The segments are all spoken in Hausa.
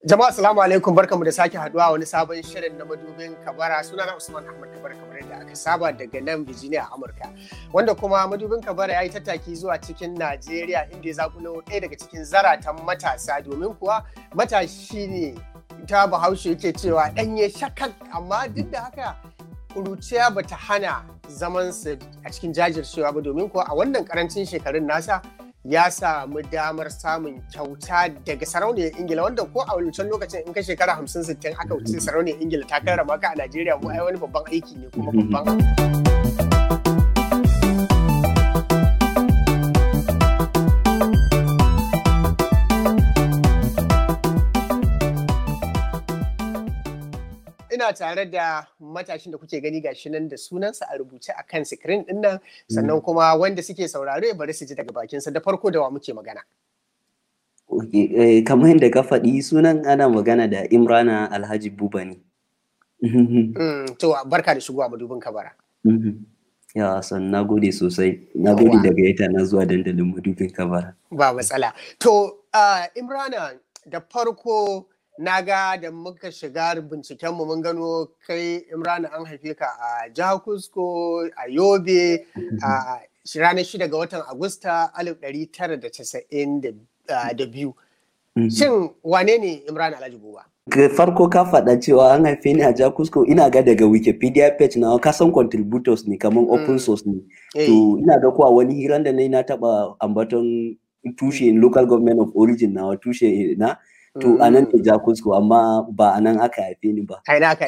Jama'a assalamu alaikum barkamu da sake haduwa wani sabon shirin na madubin kabara suna na Usman Ahmad Kabara kamar yadda aka saba daga nan Virginia Amurka wanda kuma madubin kabara ya yi tattaki zuwa cikin Najeriya inda ya zakulo ɗaya daga cikin zaratan matasa domin kuwa matashi ne ta bahaushe yake cewa ɗanye shakak amma duk da haka kuruciya bata hana zamansa a cikin jajircewa ba domin kuwa a wannan karancin shekarun nasa ya samu damar samun kyauta daga sarauniyar ingila wanda ko a wancan lokacin in ka shekara hamsin sittin aka wuce sarauniyar ingila ta karrama ka a najeriya mu ai wani babban aiki ne kuma babban ina tare da matashin da kuke gani gashi nan da sunansa a rubuce a kan sikirin din nan sannan kuma wanda suke saurare bari su ji daga bakinsa da farko da wa muke magana. kamar yadda ka faɗi sunan ana magana da imrana alhaji buba ne. to barka da shigowa madubin kabara. ya san na gode sosai na gode daga ita na zuwa dandalin madubin kabara. ba matsala to imrana da farko na ga da muka shiga bincikenmu mun gano kai imrana an haife ka a jihar kusko a yobe a ranar shida ga watan agusta 1992 shin wane ne imrana alhaji buba farko ka faɗa cewa an haife ni a jihar kusko ina ga daga wikipedia page na kasan contributors ne kamar open source ne to ina ga kuwa wani hiran da na yi na taɓa ambaton tushe local government of origin na tushe na to a nan ne jakusko amma ba a nan aka haife ni ba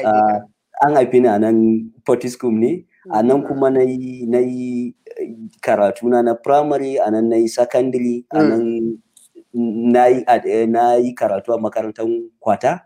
an haife ni a nan potiskum ne a nan kuma na yi karatu na na primary a nan na yi secondary a nan na yi karatu a makarantar kwata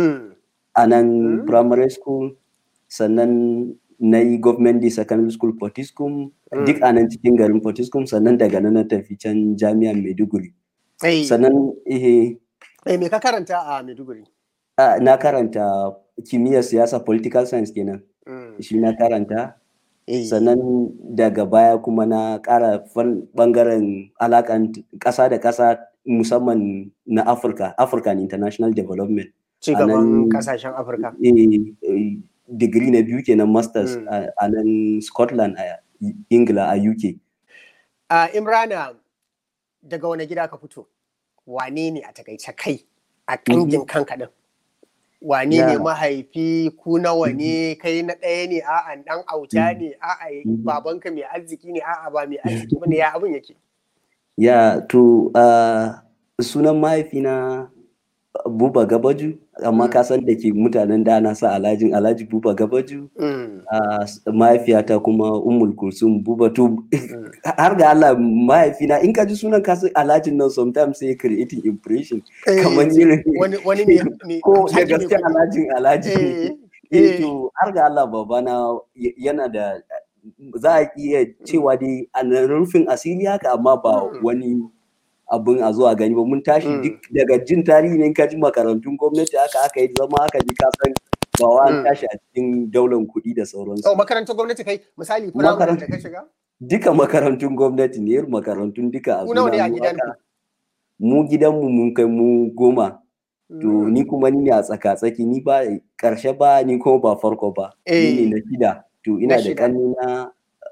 a nan primary school sannan na yi government day secondary school potiskum duk a nan cikin garin potiskum sannan daga nan na tafi can jami'an maiduguri sannan ihe Eh, me ka karanta a Maiduguri? Uh, na karanta kimiyyar siyasa political science kenan. Mm. Shi na karanta. Hey. Sannan daga baya kuma na ƙara bangaren alakan ƙasa da ƙasa musamman na Afirka, African International Development. Cigaban ƙasashen Afirka. Eh, digiri na biyu kenan masters mm. a nan Scotland a Ingila a UK. Uh, Imrana, daga wani gida ka fito? wane ne a takaice kai a kangin kanka din wane ne mahaifi ku nawa ne kai na ɗaya ne a'a ɗan auta ne a'a babanka mai arziki ne a'a ba mai arziki ba ne ya abin yake ya to sunan mahaifina buba gabaju amma ka san da ke mutanen da na sa alhajin alhaji buba gabaju mahaifiyata kuma umul kulsum buba to har ga Allah mahaifina in ka ji sunan ka san alhajin nan sometimes sai creating impression kamar irin wani ne ko da gaske alhajin alhaji eh to har ga Allah babana yana da za a iya cewa dai a rufin asiri haka amma ba wani abin a zuwa gani ba mun tashi duk daga jin tarihi ne ka ji makarantun gwamnati haka aka yi zama haka ji ka san ba wa an tashi a cikin daular kuɗi da sauransu. Oh, makarantun gwamnati kai misali firamare da ka shiga? Duka makarantun gwamnati ne makarantun duka a zuwa ne a gidanku? Mu gidanmu mun kai mu goma. To ni kuma ni ne a tsaka-tsaki ni ba karshe ba ni kuma ba farko ba. Ni ne na shida. To ina da ƙannena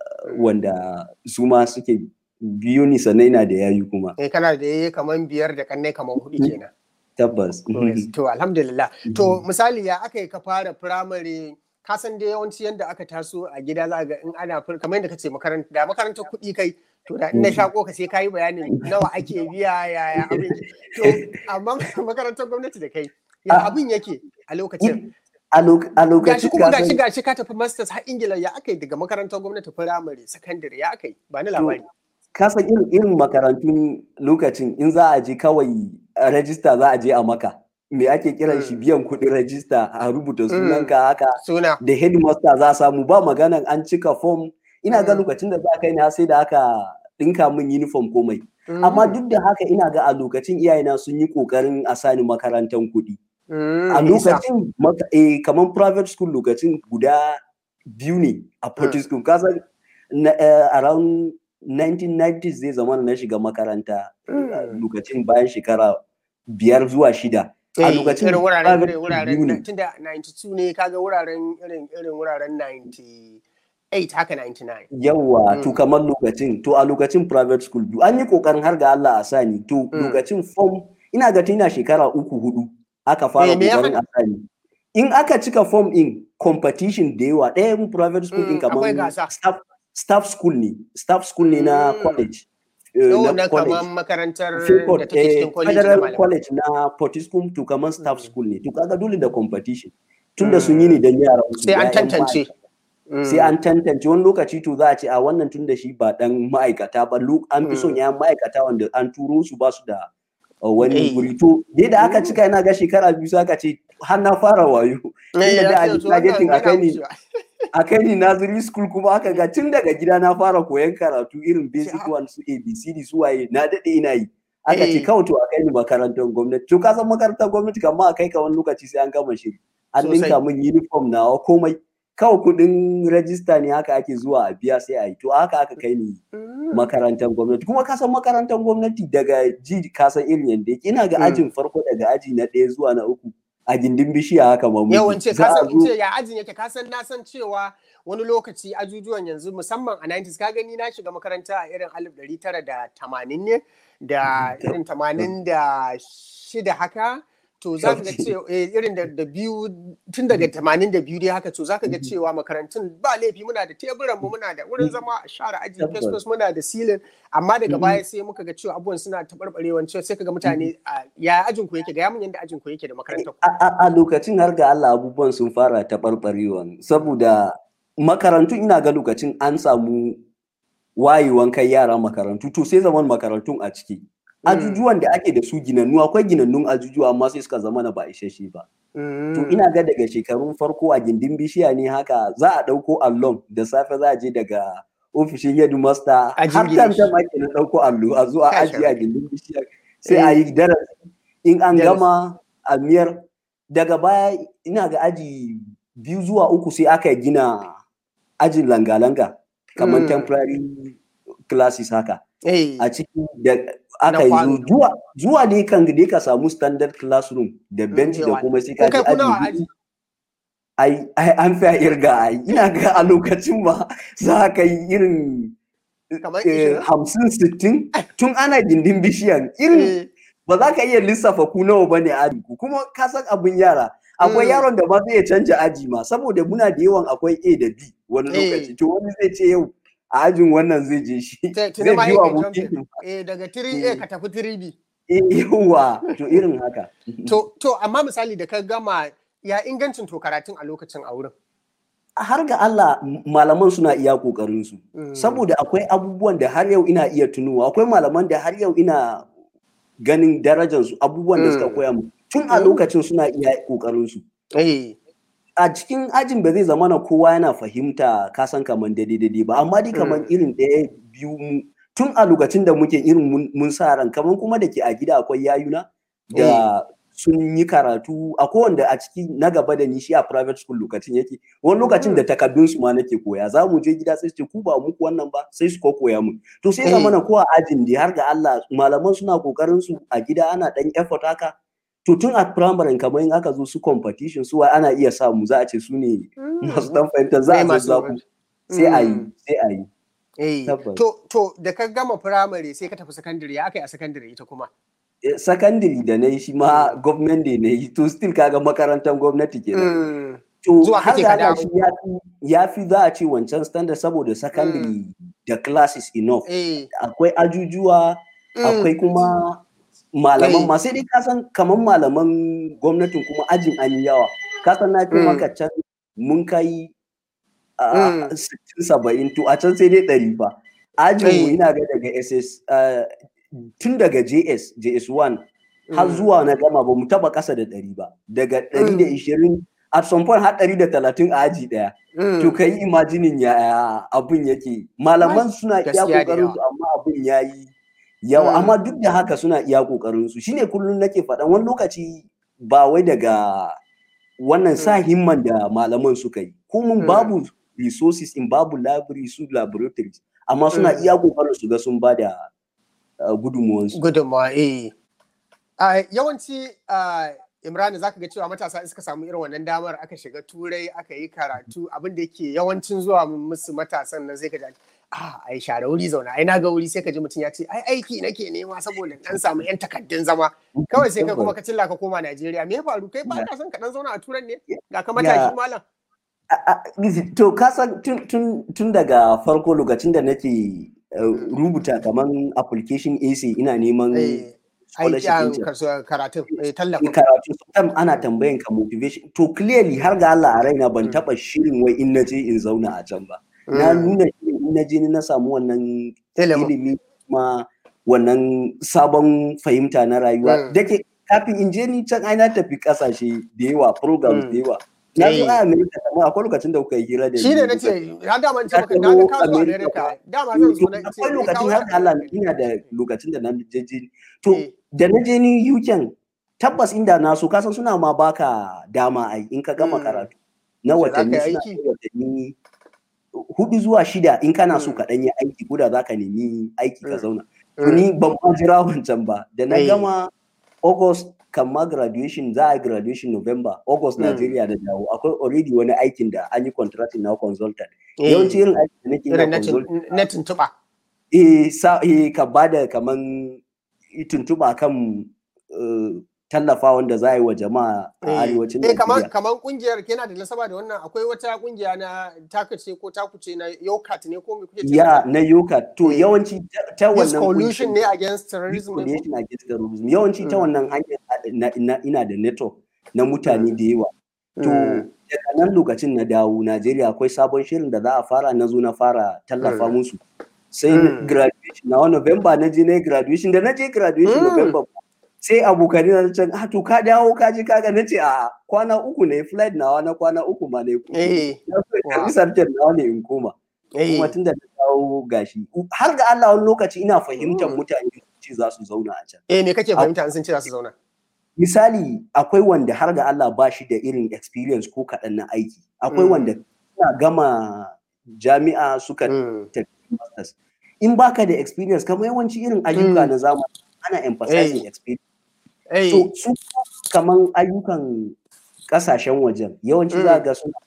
wanda su ma suke biyu ni sannan ina da yayi kuma. Eh kana da yayi kaman biyar da kannai kaman hudu kenan. Tabbas. To alhamdulillah. To misali ya aka yi ka fara firamare ka san dai yawanci yadda aka taso a gida za ga in ana kamar yadda kace makaranta da makarantar kuɗi kai to da in na shako ka sai kayi bayanin nawa ake biya yaya abin to amma makarantar gwamnati da kai ya abin yake a lokacin a lokacin gashi kuma gashi gashi ka tafi masters har ingila ya aka yi daga makarantar gwamnati firamare sakandare ya aka yi ba ni labari kasan irin irin makarantun lokacin in za a je kawai rajista za a je a maka me ake kiran shi biyan kuɗin rajista a rubuta sunanka haka da headmaster za a samu ba maganan an cika form ina ga lokacin da za ka yi na sai da aka ɗinka min uniform komai amma duk da haka ina ga a lokacin iyayena sun yi ƙoƙarin a sani makarantar kuɗi a lokacin kamar private school lokacin guda biyu ne a Port school kasan around 1990s zai zama na shiga makaranta lokacin bayan shekara biyar zuwa shida a lokacin irin wuraren private irin school wuraren biyu ne. tunda 92 ne kaga wuraren irin irin wuraren 98 haka 99 Yawwa, to Mm. kamar lokacin, to a lokacin private school biyu. An yi ƙoƙarin har ga Allah a sani, to Mm. lokacin form, ina ga tun ina shekara uku hudu aka fara Eh, me ya ƙoƙarin a sani. In aka cika form in competition da yawa, ɗayan private school Mm, ɗin akwai kamar gasa. staff, staff school ne, staff school ne na Mm. college. eh, Yau na na college. kamar makarantar Fekot, da take eh, cikin kwaleji na Federal malamai. College na Potiskum to kamar staff Mm. school ne. To kaga dole da competition. Tunda sun yi ne don yaran su. Sai an ‘ya'yan tantance. ma'aikata. sai an tantance wani lokaci to za a ce a wannan tun da shi ba dan ma'aikata ba lu- an fi son Mm. ya ma'aikata wanda an turo su ba su da uh, wani Eh. guri to dai da aka cika yana ga shekara biyu sai aka ce har na fara wayo Eh, Tunda da ya a ce, to targeting wannan a kai ni yana wucewa. a kai ni nursery school kuma aka ga tun daga gida na fara koyon karatu irin basic ah. one su abcd su waye na dade ina yi aka ce Eh. kawai to a kai ni makarantar gwamnati to ka san makarantar gwamnati kamar a kai ka wani lokaci sai an gama shiri an Sosai. dinka min uniform nawa komai kawai kudin rajista ne haka ake zuwa a biya sai a yi to haka aka kai ni Mm. makarantar gwamnati kuma ka san makarantar gwamnati daga ji ka san irin yanda yake ina ga Mm. ajin farko daga aji na ɗaya zuwa na uku a gindin bishiya haka ma muke. Yawance Za a kasan in zo- ce ya ajin yake kasan na san cewa wani lokaci ajujuwan yanzu musamman a 90s ka gani na shiga makaranta a irin 1980 ne da irin 86 haka to za ka ga Okay. cewa eh, irin da da biyu tun daga 82 dai haka to za ka ga cewa makarantun ba laifi muna da teburan mu muna da wurin zama a share aji Tabbas. fesfes muna da silin amma daga Mhm. baya sai muka ga cewa abubuwan suna taɓarɓarewa cewa sai ka ga mutane a, ya ajin ku yake ga yamin yadda ajin ku yake da makarantar ku a, a, a lokacin har ga Allah abubuwan sun fara taɓarɓarewa saboda makarantu ina ga lokacin an samu wayewan kai yara makarantu to sai zaman makarantun a ciki ajujuwan da ake da su ginannu akwai ginannun ajujuwa amma sai suka zama na ba isasshe ba to ina ga daga shekarun farko a gindin bishiya ne haka za a ɗauko allon da safe za a je daga ofishin headmaster A har jingine tam shi. tam ake na ɗauko allo a zo a Kashe ajiye a rai. gindin bishiya sai a yi darasi in an Darasi. gama a miyar daga baya ina ga aji biyu zuwa uku sai aka gina ajin langa-langa kamar Mm. temporary classes haka Eh, a ciki da aka yi kwano. zo- zuwa zuwa ne kan da ka samu standard classroom da bench da yawa. kuma sai Ko ka kai ji ku nawa aji aji? biyu. ai ai an fi a irga ai ina ga a lokacin ma za ka yi irin Kamar eh, ishirin? hamsin sittin tun ana gindin bishiyan irin Eh, ba za ka iya lissafa ku nawa ba ne aji ku kuma ka san abin yara akwai Mm. yaron da ba zai iya canja aji ma saboda muna da yawan akwai A da B wani Eh. lokaci to wani zai ce yau a ajin wannan zai je shi ta- tuni zai ma biyo yake abokin jumping. shi Eh, daga 3A ka tafi 3B. Eh, yawa to irin haka To, to amma misali da ka gama ya ingancin to karatun a lokacin a wurin. har ga Allah m- malaman suna iya kokarin su Mm. saboda akwai abubuwan da har yau ina iya tunuwa akwai malaman da har yau ina ganin darajar su abubuwan da suka Mm. koya mu tun a Mm. lokacin suna iya kokarin su Eh, a cikin ajin ba zai zama na kowa yana fahimta kasan kaman daidai daidai ba amma dai kaman Mm. irin ɗaya biyu mu tun a lokacin da muke irin mun- mun sa ran kaman kuma da ke a gida akwai yayuna da sun yi karatu akwai wanda a ciki na gaba da ni shi a private school lokacin yake wani lokacin da takardun su ma nake koya za mu je gida sai su ce ku ba muku wannan ba sai su ko koya mu to sai zama na ko a ajin da har ga Allah malaman suna kokarin su a gida ana dan effort haka to tun a primary kamar in aka zo su competition su wai ana iya samu za a ce su ne masu dan fahimta za Eh, a masu zazzabu sai a yi Mm. sai a yi eh. Tabbas. To, to da ka gama firamare sai ka tafi sakandare ya aka yi a sakandare ita kuma. Eh, secondary da na yi shi ma government da na yi to still kaga makarantar gwamnati kenan Mm. to Zuwa har kake ga ka Allah dawo. shi ya fi ya fi za a ce wancan standard saboda secondary da classes enough Eh. akwai ajujuwa Mm. akwai kuma malaman Eh. ma sai dai ka san kamar malaman gwamnatin kuma ajin an yi yawa ka san na fi Mm. maka can mun kai Mm. a sittin saba'in to a can sai dai ɗari fa ajin mu Eh. ina ga daga ss ah, tun daga js js1 har Mm. zuwa na gama ba mu taba ƙasa da ɗari ba daga ɗari da ishirin at some point har ɗari da talatin a aji ɗaya Mm. to ka yi imajinin ya abun yake malaman suna iya Gaskiya da kokarin su amma abun ya yi yawa Mm. amma duk da haka suna iya kokarin su shine kullum nake faɗan wani lokaci ba wai daga wannan sa himman da malaman suka yi ko mun Mm. babu resources in babu library su laboratories amma suna Mm. iya kokarin su ga sun bada uh, gudunmuwansu gudunmawa eh a yawanci a Imran za ka ga cewa matasa suka samu irin wannan damar aka shiga turai aka yi karatu abin da yake yawancin zuwa musu matasan nan sai ka ji a ai share wuri zauna ai na ga wuri sai ka ji mutum ya ce ai aiki nake nema saboda dan samu yan takaddun zama kawai sai kai kuma ka cilla ka koma Najeriya me ya faru kai ba ka son ka dan zauna a turan ne ga ka matashi malam to ka san tun daga farko lokacin da nake rubuta kaman application AC ina neman karatun tallafin karatu tam ana tambayan ka motivation to clearly har ga Allah a raina ban taba shirin wai in naje in zauna a can ba na nuna in naje ni na samu wannan ilimi ma wannan sabon fahimta na rayuwa dake kafin in je ni can ai na tafi kasashe da yawa programs da yawa na zo a America kamar akwai lokacin da kuka yi hira da shi ne nace har da man ce maka na ga ka zo America dama zan zo na ce akwai lokacin har Allah ina da lokacin da na je to da na je ni UK tabbas inda na so kasan suna ma baka dama ai in ka gama karatu na watanni suna watanni hudu zuwa shida in kana so ka dan yi aiki ko da zaka nemi aiki ka zauna to ni ban ma jira wancan ba da na gama August kan ma graduation za a graduation November August Nigeria da dawo akwai already wani aikin da an yi contracting na consultant yawanci irin aikin da nake na consultant na tuntuba eh sa eh ka bada kaman tuntuba kan tallafa wanda za a yi wa jama'a a arewacin Najeriya. kamar kamar kungiyar yana da nasaba da wannan akwai wata kungiya na takace ko takuce na yokat ne ko me kuke Ya na yokat to yawanci ta wannan coalition ne against terrorism ne coalition against terrorism yawanci ta wannan hanyar ina da network na mutane da yawa. To daga nan lokacin na dawo Najeriya akwai sabon shirin da za a fara na zo na fara tallafa musu. Sai graduation na November na je na graduation da na je graduation November sai abokanai na can ah to ka dawo ka je kaga na ce a kwana uku ne flight nawa na kwana uku ma ne na so sarkin nawa ne in koma kuma tunda na dawo gashi har ga Allah wani lokaci ina fahimtar mutane ce za su zauna a can eh me kake fahimta sun ce za su zauna misali akwai wanda har ga Allah ba shi da irin experience ko kaɗan na aiki akwai wanda suna gama jami'a suka tafi masters in baka da experience kamar yawanci irin ayyuka na zamani ana emphasizing experience To su kaman ayyukan kasashen wajen yawanci za ga suna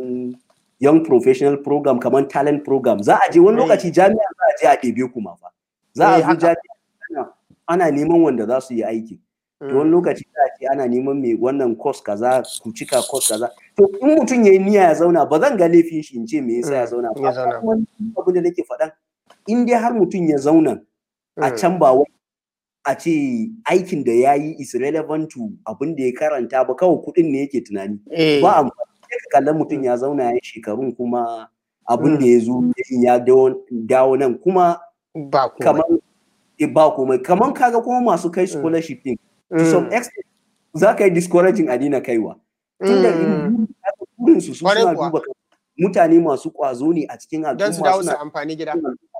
young professional program kaman talent program za a je wani lokaci jami'a za a je a ɗebe kuma fa za a zo jami'a ana neman wanda za su yi aiki to wani lokaci za a ce ana neman mai wannan course kaza ku cika course kaza to in mutum ya yi niyya ya zauna ba zan ga laifin shi in ce me yasa ya zauna ba wani abin da nake faɗan in dai har mutum ya zauna a can ba wai a ce aikin da ya yi is relevant to abin da ya karanta ba kawai kuɗin ne yake tunani ba amfani ka kallon mutum ya zauna ya yi shekarun kuma abin da ya zo ya dawo nan kuma ba kamar ba komai kamar kaga kuma masu kai scholarship din to some extent za ka yi discouraging a dina kaiwa tunda burin su suna duba mutane masu kwazo ne a cikin al'umma don su dawo su amfani gida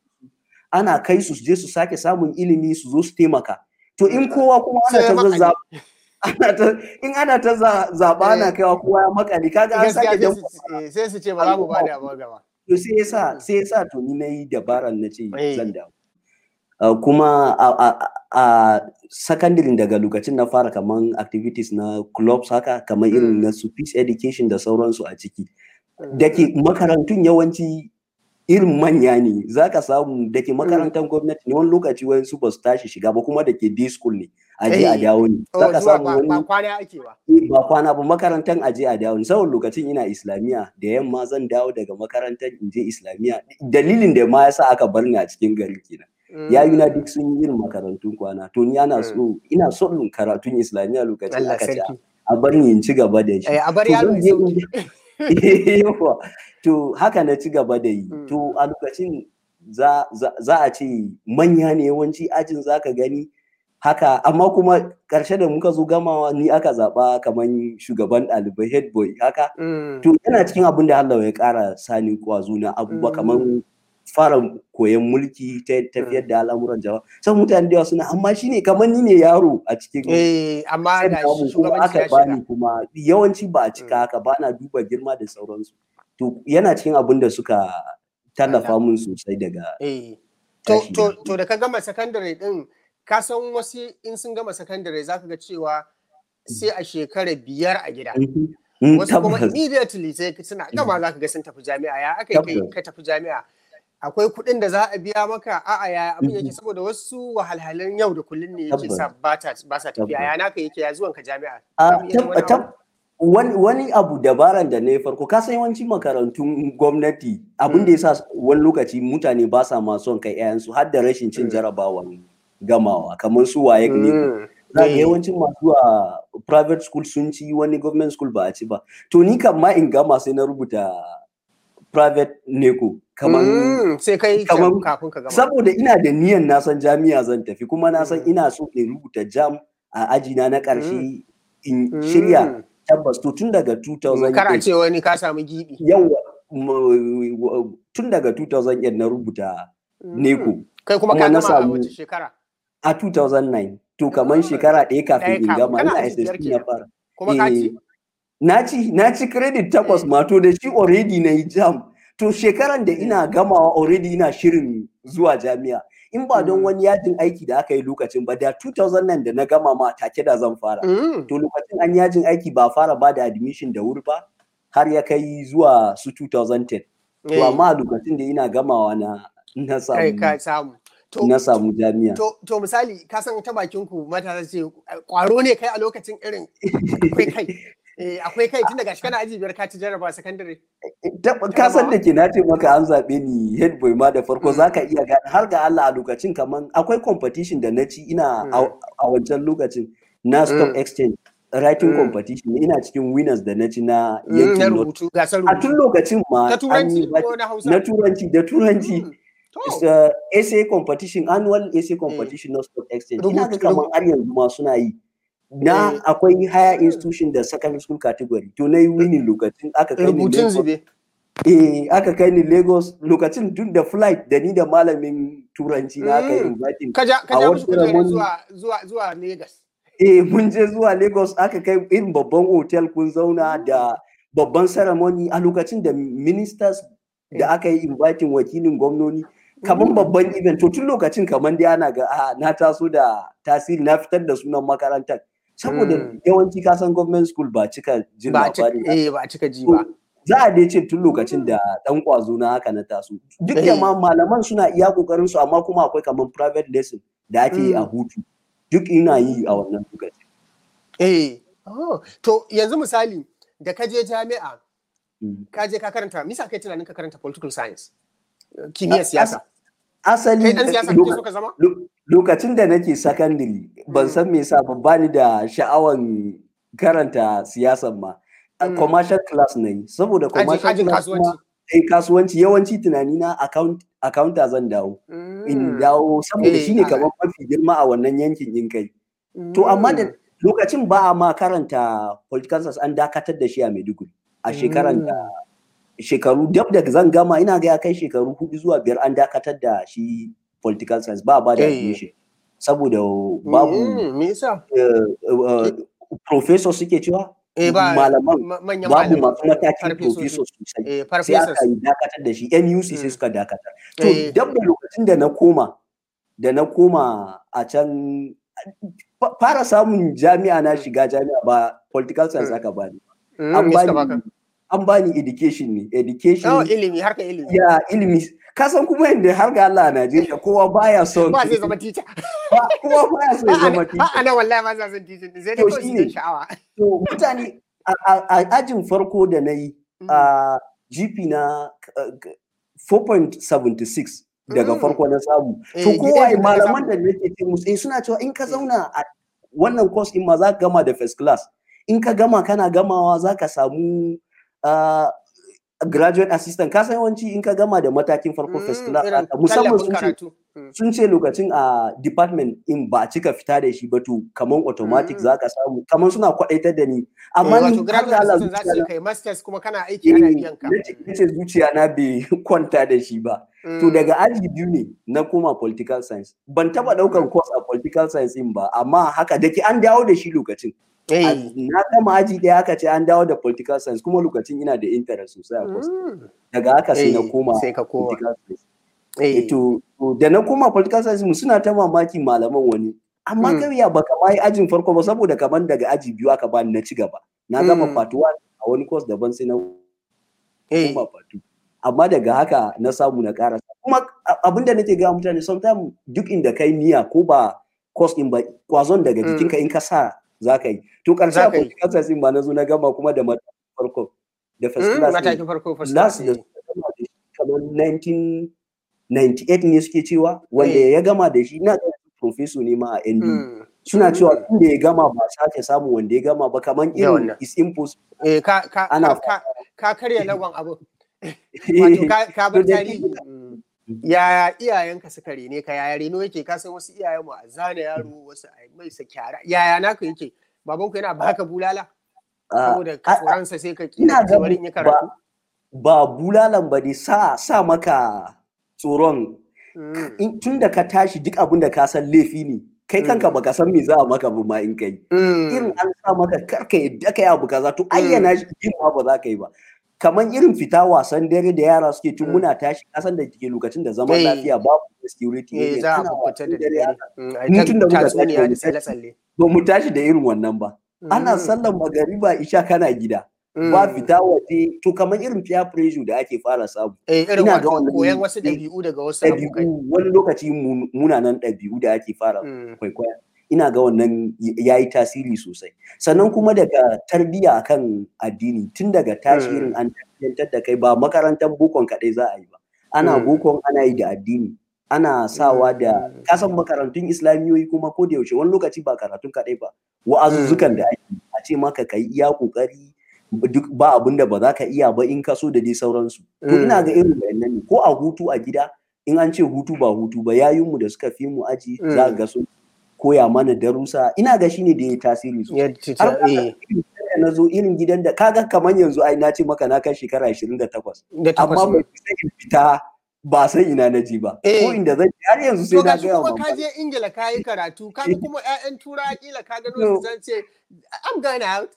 ana kai su je su sake samun ilimi su zo su taimaka to in kowa kuma ana ta zazzaba ana ta in ana ta zaba ana kaiwa kowa ya makale kaga an sake dan sai su ce ba za mu ba da ba gaba to sai yasa sai yasa to ni nayi dabaran na ce zan dawo kuma a secondary daga lokacin na fara kaman activities na clubs haka kamar irin na su peace education da sauransu a ciki da ke makarantun yawanci irin manya ne za ka samu da ke makarantar gwamnati ne wani lokaci wani su ba su tashi shiga ba kuma da ke day school ne aje a dawo ne za ka samu wani ba kwana ake ba ba kwana ba makarantar aje a dawo ne saboda lokacin ina islamiya da yamma zan dawo daga makarantar in je islamiya dalilin da ma yasa aka bar ni a cikin gari kenan yayi na duk sun yi irin makarantun kwana to ni ana so ina son karatun islamiya lokacin aka ce a bar ni in ci gaba da shi a bar yaro to haka na ci gaba da yi to a lokacin za a ce manya ne yawanci ajin za ka gani haka amma kuma ƙarshe da muka zo gamawa ni aka zaɓa kamar shugaban ɗalibai head boy haka to yana cikin abin da Allah ya ƙara sani kwazo na abubuwa kamar fara koyon mulki ta tafiyar da al'amuran jama'a sai mutane da yawa suna amma shine kamar ni ne yaro a cikin eh amma da kuma aka bani kuma yawanci ba a cika haka ba na duba girma da sauransu to yana cikin abin da suka tallafa mun sosai daga to da ka gama sakandare din ka san wasu in sun gama sakandare zaka ga cewa sai a shekara biyar a gida Mm, wasu kuma tabbas. immediately sai suna gama za ka ga sun tafi jami'a ya aka yi kai Tabbas. ka tafi jami'a akwai kuɗin da za a biya maka a'a ya abin yake saboda wasu wahalhalun yau da kullun ne yake Tabbas. sa ba ta ba sa tafiya Tabbas. ya naka yake ya zuwan ka jami'a A Za mu iya yin wani tab- tab- wani, wani abu dabaran da na yi farko ka san yawanci makarantun gwamnati abin da ya sa wani lokaci mutane ba sa ma son kai 'ya'yansu har da rashin cin Mm. jarabawan gamawa kamar su waye ne Mm. za ga Eh. yawancin masu a private school sun ci wani government school ba a ci ba to ni kan ma in gama sai na rubuta private neko kamar Mm, sai kai kaman- kafin ka gama saboda ina da niyan na san jami'a zan tafi kuma na san Mm. ina so in rubuta jam a ajina na ƙarshe in Mm. shirya tabbas to tun daga Mm, kar a 2008 ce wani ka samu gibi yawa m- tun daga 2008 na rubuta Mm. neko kai kuma kuma ka na gama a samu- wace shekara a 2009 to kamar Ah, shekara ɗaya ɗaya kafin in kafin. gama Kana ina aji biyar SSC na kenan. fara kuma ka Eh, ci na ci na ci credit takwas Eh. ma to da shi already na yi jam to shekaran da ina gamawa already ina shirin zuwa jami'a in ba don Mm. wani yajin aiki da aka yi lokacin ba da 2009 da na gama ma take da zan fara Mm. to lokacin an yajin aiki ba fara ba da admission da wuri ba har ya kai zuwa su 2010 to Eh, amma a lokacin da ina gamawa na na kai ka samu samu to na samu jami'a To, to misali, ka san ta bakin ku matasa ce kwaro ne kai a lokacin irin akwai kai. Eh, akwai kai tun daga shi kana aji biyar ka ci jarraba sakandare. Tab- ka san da ke na ce maka an zaɓe ni head boy ma da farko Mm. za ka iya gane har ga Allah a lokacin kaman akwai competition da na ci ina Mm. a a wancan lokacin na stock Mm. exchange writing Mm. competition ina cikin winners da na ci na Mm, Na yankin North. rubutu, gasar a tun rubutu. lokacin ma Ta an turanci yi ko na Hausa? na turanci da turanci Mm. It's, To, uh, essay competition annual essay competition na stock exchange ina ga Rubutu- kaman har yanzu ma suna yi na Eh. akwai higher Mm. institution da secondary school category to na yi winning lokacin aka kai ni rubutun Lagos zube. Eh, aka kai ni Lagos lokacin duk da flight da ni da malamin turanci na aka yi Mm. inviting. Ka ja ka A ja wata musu kujerar ceremony- zuwa zuwa zuwa Lagos. Eh, mun je zuwa Lagos aka kai irin babban hotel kun zauna Mm. da babban ceremony a lokacin da ministers da Eh. aka yi inviting wakilin gwamnoni kamar Mm. babban event to tun lokacin kamar dai ana ga a na taso da tasiri na fitar da sunan makarantar saboda Mm. yawanci kasan government school ba cika jin Ba a cika labarin eh ba a cika ji ba. za a dai ce tun lokacin da dan kwazo na haka na taso duk da Eh. ma malaman suna iya kokarin su amma kuma akwai kamar private lesson da ake yi a Mm. hutu duk ina yi a wannan lokacin Eh. Oh, to yanzu misali da ka je jami'a Mm. ka je ka karanta misa kai tunanin ka karanta political science kimiyyar As- siyasa asali kai dan siyasa kake so ka zama lo- lokacin da nake secondary ban Mm. san me yasa ba bani da sha'awan karanta siyasan ma A Mm. commercial class na yi saboda ajin commercial ajin class kuma kasuwanci eh, kasuwanci yawanci tunani na account accounta zan dawo in Mm. dawo saboda Eh, shine a- kamar mafi girma a wannan yankin in kai To amma da Mm. lokacin ba a ma karanta political science an dakatar da shi a Maiduguri a shekaran da shekaru dab da zan gama ina ga ya kai shekaru hudu zuwa biyar an dakatar da shi political science ba a ba da Eh. admission saboda babu Mm, me yasa eh, eh, professor suke cewa eh ba malaman ma- manyan babu malamai masu matakin farfesoshi. professor sosai eh sai farfesas aka yi dakatar da shi NUC sai Mm. suka dakatar to Eh. dab da lokacin da na koma da na koma a can fa- fara samun jami'a na shiga jami'a ba political science Mm. aka bani Mm, an me suka baka bani an bani education ne education oh ilimi harka ilimi ya ilimi ka san kuma yadda har ga Allah a Najeriya kowa baya son ba zai zama teacher ba- kowa baya son ya zama teacher a ana wallahi ba za san teacher sai dai To kawai su shine. yi sha'awa to mutane a- a a ajin farko da na yi a GP na uh, 4.76 daga Mm. farko na samu. Eh, To gida kowa da ka malaman samu. da nake ce musu eh, suna cewa in ka zauna a wannan course in ma za ka gama da first class. In ka gama kana gamawa za ka samu uh, graduate assistant. Ka san yawanci in ka gama da matakin farko first Mm, class irin haka, musamman tallafin sun ce karatu Mm. sun ce lokacin a department in ba a cika fita da shi ba to kaman automatic Mm. za ka samu kaman suna kwadaitar da ni Eh, amma wato ni har graduate da Allah assistant za su zuciya ce na- kai masters kuma kana aiki ana biyan ka eh, nace zuciya na bai kwanta da shi ba to Mm. daga aji biyu ne na koma political science ban taba daukan course a political science in ba amma haka da ke an dawo da shi lokacin A- Eh. na gama aji ɗaya aka ce an dawo da political science kuma lokacin ina da interest sosai a course Mm. daga haka sai na Eh, koma sai ka koma. political science Eh. Eh, to to da na koma political science mu suna ta mamaki malaman wani amma kai ya baka ma yi ajin farko ba saboda kaman daga aji biyu aka bani na ci gaba na gama part 1 a wani course daban sai na kuma part 2 amma daga haka na samu na karasa kuma abinda nake ga mutane sometimes duk inda kai niyya ko ba course din ba kwazon daga jikinka in ka sa za ka yi to karshe a political science ba na zo na gama kuma da matakin farko da first class matakin farko first class da kamar 1998 ne suke cewa wanda ya gama da shi na professor ne ma a ND suna cewa inda ya gama ba sake samu wanda ya gama ba kamar irin is impossible eh ka ka ka ka karya lagon abu wato ka bar tarihi yaya iyayenka suka rene ka yaya reno yake ka san wasu iyayen mu a zane yaro wasu a mai sa kyara yaya naka yake babanku yana baka bulala saboda tsoronsa sai ka kina tsoron ya karatu ba bulalan ba ne sa sa maka tsoron tun da ka tashi duk abin da ka san laifi ne kai kanka baka san me za a maka ba ma in kai irin an sa maka karka yadda ka yi abu kaza to ayyana shi yin ba za ka yi ba kamar irin fita wasan dare da yara suke tun muna tashi kasan da ke lokacin da zaman lafiya babu security ne za a fita da dare tun da muka tashi ba mu tashi da irin wannan ba ana sallan magariba isha kana gida ba fita waje to kamar irin peer pressure da ake fara samu ina ga wannan koyan wasu dabi'u daga wasu abokai wani lokaci munanan dabi'u da ake fara kwaikwaya ina ga wannan ya yi tasiri sosai sannan kuma daga tarbiyya akan addini tun daga tashi irin an tarbiyyantar da kai ba makarantar bokon kaɗai za a yi ba ana bokon ana yi da addini ana sawa da kasan makarantun islamiyoyi kuma ko da yaushe wani lokaci ba karatun kaɗai ba wa'azuzzukan da ake a ce maka kai iya kokari duk ba abin da ba za ka iya ba in ka so da dai sauransu to ina ga irin wayannan ne ko a hutu a gida in an ce hutu ba hutu ba yayinmu da suka fi mu aji za ga sun koya mana darussa ina ga shine da ya tasiri sosai na zo irin gidan da kaga kamar yanzu ai na ce maka na kai shekara 28 amma ba sai fita ba san ina na ji ba ko inda zan har yanzu sai na ga kuma ka je Ingila ka yi karatu ka kuma ƴaƴan tura kila ka gano su zan ce I'm going out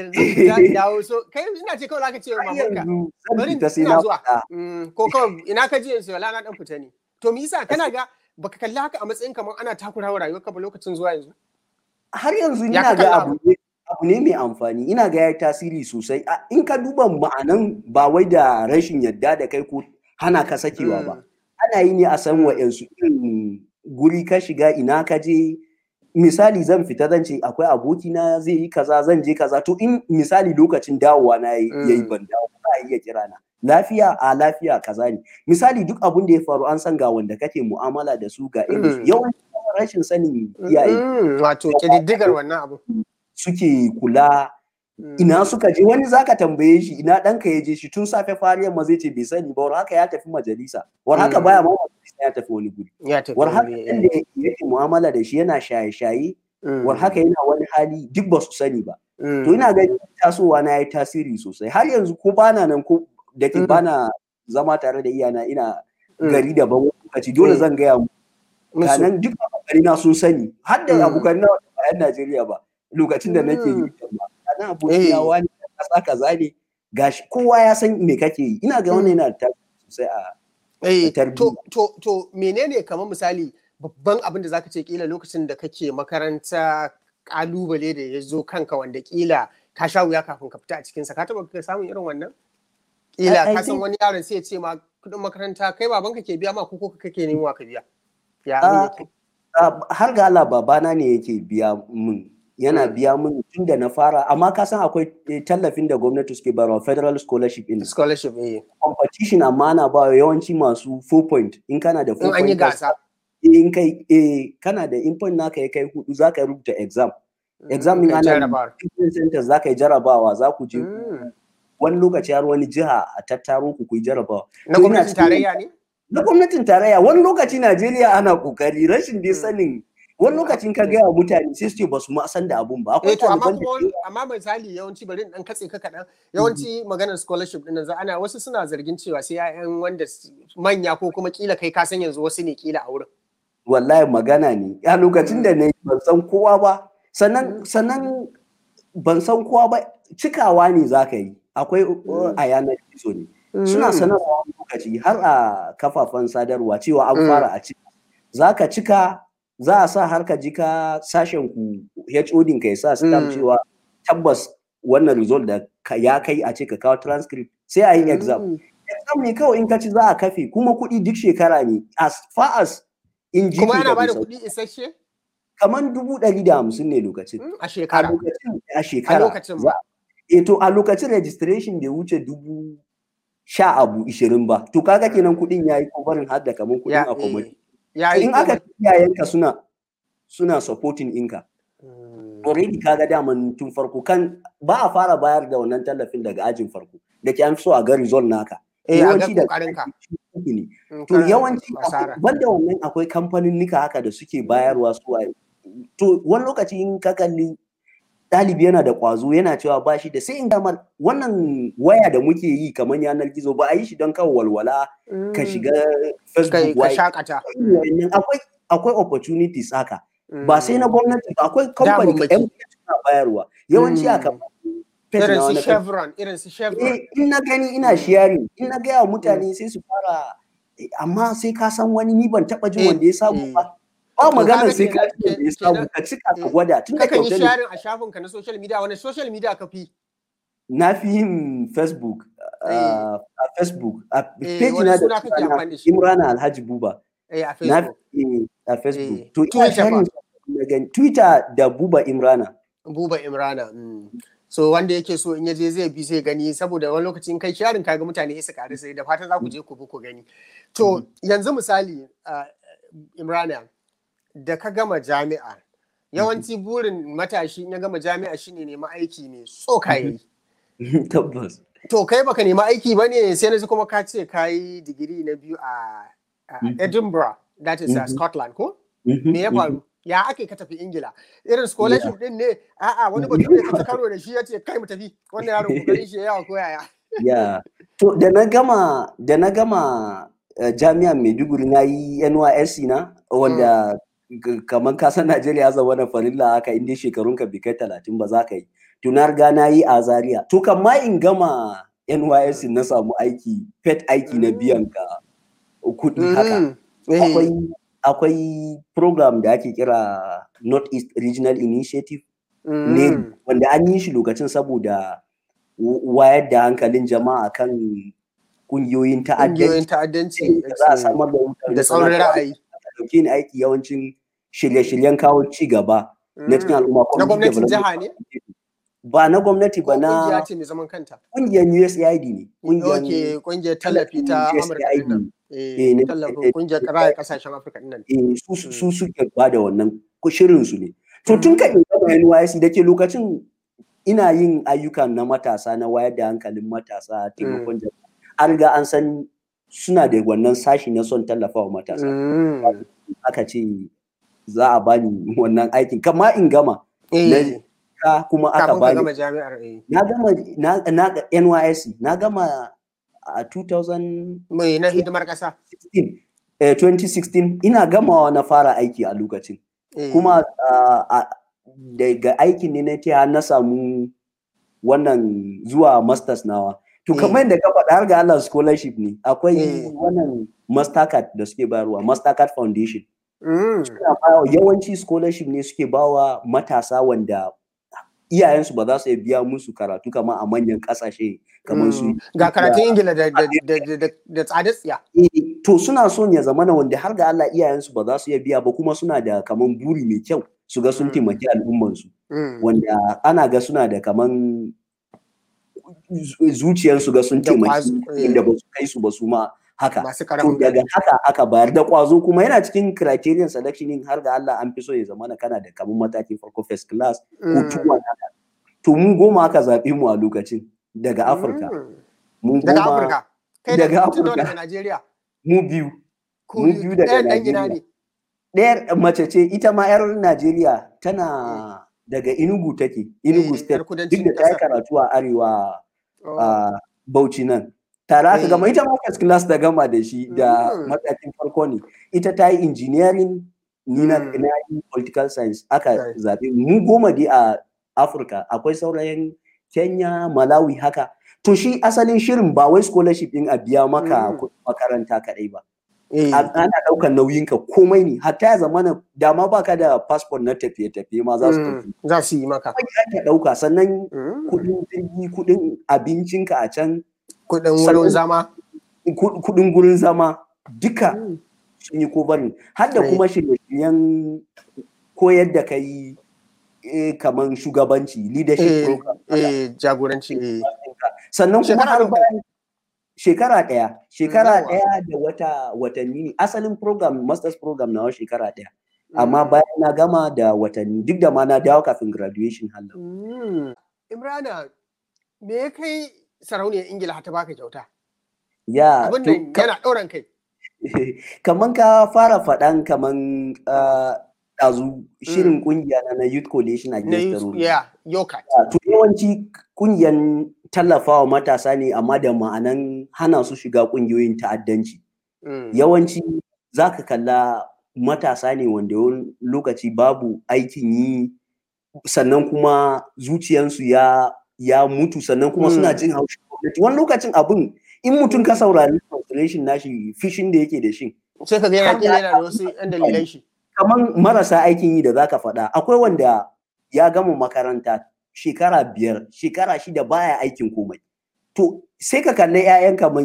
dawo so kai ina ce kawai zaka ce wa mamanka bari ina zuwa ko kawai ina ka je yanzu wala na dan fita ne to me yasa kana ga baka kalli haka a matsayin kamar ana takurawa rayuwarka ba lokacin zuwa yanzu har yanzu ina ga abu ne abu ne mai amfani ina ga ya tasiri sosai in ka duba ma'anan ba wai da rashin yadda da kai ko hana ka sakewa ba ana yi ne a san wa'yansu irin guri ka shiga ina ka je misali zan fita zan ce akwai abokina zai yi kaza zan je kaza to in misali lokacin dawowa na yayi ban dawo ba iya kira na lafiya a lafiya kaza ne misali duk abun da ya faru an san ga wanda kake mu'amala da su ga irin yawanci rashin sanin iyaye wato kididdigar wannan abu suke kula ina suka je wani zaka tambaye shi ina ɗanka ya je shi tun safe fari yamma zai ce bai sani ba war haka ya tafi majalisa war haka baya ma majalisa ya tafi wani guri war haka inda yake mu'amala da shi yana shaye-shaye war haka yana wani hali duk ba su sani ba to ina ga tasowa na yi tasiri sosai har yanzu ko bana nan ko da ke bana zama tare da iyana ina gari daban wani lokaci dole zan gaya mu kanan duk abokanai na sun sani har da abokanai na ba yan Najeriya ba lokacin da nake yi kanan abokina wani kasa kaza ne gashi kowa ya san me kake yi ina ga wannan yana da sosai a to to to menene kamar misali babban abin da zaka ce kila lokacin da kake makaranta kalubale da ya zo kanka wanda kila ka sha wuya kafin ka fita a cikinsa ka taba samun irin wannan kila ka san wani yaron sai ya ce ma kudin makaranta kai babanka ke biya ma ko ko kake nemowa ka biya ya har ga Allah babana ne yake biya mun yana biya mun tun da na fara amma ka san akwai tallafin da gwamnati suke bayarwa federal scholarship in scholarship eh competition amma ana ba yawanci masu 4 point in kana da 4 point in an yi gasa in kai eh kana da in point naka ya kai hudu zaka rubuta exam exam din ana centers zaka yi jarabawa za ku je wani lokaci har wani jiha a tattaro ku ku yi jarabawa na gwamnatin tarayya ne na gwamnatin tarayya wani lokaci Najeriya ana kokari rashin dai sanin wani lokacin ka gaya mutane sai su ce ba su ma san da abun ba akwai ɗaliban da amma misali yawanci bari dan katse ka kaɗan yawanci maganar scholarship din nan ana wasu suna zargin cewa sai ƴaƴan wanda manya ko kuma kila kai ka san yanzu wasu ne kila a wurin wallahi magana ne a lokacin da na ban san kowa ba sannan sannan ban san kowa ba cikawa ne za ka yi akwai a yanar gizo ne suna sanarwa lokaci har a kafafen sadarwa cewa an fara a cika za ka cika za a sa har ka ji ka sashen ku HOD ka ya sa stamp cewa tabbas wannan result da ya kai a ce ka kawo transcript sai a yi exam exam ne kawai in ka ci za a kafe kuma kuɗi duk shekara ne as far as in ji kuma yana bada kuɗi isasshe kamar dubu ɗari da hamsin ne lokacin a shekara a shekara e to a lokacin registration da wuce dubu sha abu ishirin ba to kaga kenan kuɗin ya yi kovarin har da kamar kuɗin accommodation in aka iyayenka suna suna supporting inka already kaga daman tun farko kan ba a fara bayar da wannan tallafin daga ajin farko da ke an so a ga result naka yawanci da ne to yawanci banda wannan akwai kamfanin nika haka da suke bayarwa su to wani lokaci in ka kalli ɗalibi yana da ƙwazo yana cewa ba shi da sai in damar wannan waya da muke yi kamar yanar gizo ba a yi shi don kawo walwala ka shiga facebook ka shakata akwai akwai opportunities haka ba sai na gwamnati ba akwai kamfani ka yan suna bayarwa yawanci a kamar irin su chevron irin su chevron in na gani ina sharing in na gaya mutane sai su fara amma sai ka san wani ni ban taba jin wanda ya samu ba ba magana sai ka ji wanda ya samu ka cika ka gwada tun da kan yi sharing a shafin ka na social media wani social media ka fi na fi yin facebook a facebook a page na da imrana alhaji buba na a facebook to ina sharing twitter da buba imrana buba imrana so wanda yake so in yaje zai bi zai gani saboda wani lokacin kai sharing kaga mutane su karu sai da fatan za ku je ku bi ku gani to yanzu misali imrana da ka gama jami'a yawanci burin matashi ya gama jami'a shine nema aiki ne so kayi tabbas to kai baka nema aiki ba ne sai na ji kuma ka ce ka yi digiri na biyu a edinburgh that is scotland ko me ya faru ya ake ka tafi ingila irin scholarship din ne a'a wani batu ne ka karo da shi ya ce kai mu tafi wannan yaro kokarin shi yawa ko yaya ya to da na gama da na gama jami'an maiduguri na yi nysc na wanda kamar kasan najeriya ya zama na farilla haka inda shekarun ka bai kai talatin ba za ka yi to na riga na yi a zaria to kan ma in gama nysc na samu aiki pet aiki na biyan ka kuɗi haka akwai akwai program da ake kira North East Regional Initiative mm. ne wanda an yi shi lokacin saboda wayar da hankalin jama'a kan kungiyoyin ta'addanci za a samar da da tsaurin ra'ayi dauke ni aiki yawancin shirye-shiryen kawo ci gaba na cikin al'umma na gwamnatin jiha ne ba na gwamnati ba na kungiya ce mai zaman kanta kungiyar USAID ne kungiyar kungiyar tallafi ta Amurka din tallafin kungiyar raya kasashen Afirka din nan su suke ba da wannan shirin su ne to tun ka in gama NYC da ke lokacin ina yin ayyuka na matasa na wayar da hankalin matasa taimakon jama'a an riga an san suna da wannan sashi na son tallafa wa matasa aka ce za a bani wannan aikin kama in gama ka kuma aka bani na gama na na NYSC na gama a 2000 mai na hidimar kasa 2016 ina gamawa na fara aiki a lokacin kuma daga aikin ne na ce na samu wannan zuwa masters nawa to kamar yadda ka faɗa har ga Allah scholarship ne akwai wannan mastercard da suke bayarwa mastercard foundation yawanci scholarship ne suke bawa matasa wanda iyayensu ba za su biya musu karatu kamar a manyan kasashe kamar su ga karatun ingila da tsada tsiya to suna son ya zamana wanda har ga Allah iyayensu ba za su iya biya ba kuma suna da kaman buri mai kyau su ga sun taimaki al'ummansu wanda ana ga suna da kaman zuciyarsu ga sun taimaki inda ba su kai su ba su ma haka to daga haka aka bayar da kwazo kuma yana cikin criterion selection har ga Allah an fi so ya zama kana da kamun matakin farko first class ko tuwa haka to mu goma aka zaɓe mu a lokacin daga Afirka mu goma daga Afirka kai daga Afirka daga Najeriya mu biyu mu biyu daga Najeriya ɗayar mace ce ita ma yar Najeriya tana daga Enugu take Enugu state duk da ta yi karatu a arewa a Bauchi nan tare aka gama ita ma first class da gama da shi da matakin farko ne ita ta yi engineering ni na yi political science aka zaɓe mu goma dai a afirka akwai saurayin kenya malawi haka to shi asalin shirin ba wai scholarship din a biya maka makaranta kaɗai ba ana ɗaukar nauyinka komai ne hatta ya zamana dama baka da passport na tafiye-tafiye ma za su tafi za su yi maka ake ɗauka sannan kuɗin jirgi kuɗin abincinka a can kuɗin wurin zama kuɗin gurin zama duka sun yi kobarin har da kuma shirye-shiryen koyar da kai kamar shugabanci leadership program jagoranci sannan kuma har bayan shekara ɗaya shekara ɗaya da wata watanni ne asalin program masters program na shekara ɗaya amma bayan na gama da watanni duk da ma na dawo kafin graduation halin imrana me ya kai sarauniyar ingila ta baka kyauta ya abin da yana ɗauran kai kaman ka fara faɗan kaman ɗazu shirin kungiya na youth coalition against terrorism yeah yoka to yawanci kungiyan tallafawa matasa ne amma da ma'anan hana su shiga kungiyoyin ta'addanci yawanci za ka kalla matasa ne wanda yawan lokaci babu aikin yi sannan kuma zuciyansu ya ya mutu sannan kuma suna jin haushin gwamnati wani lokacin abin in mutum ka saurari constellation nashi fishin da yake da shi sai ka ga yana yana da wasu yan dalilai shi kamar marasa aikin yi da zaka faɗa akwai wanda ya gama makaranta shekara biyar shekara shida baya aikin komai to sai ka kalli 'ya'yan kaman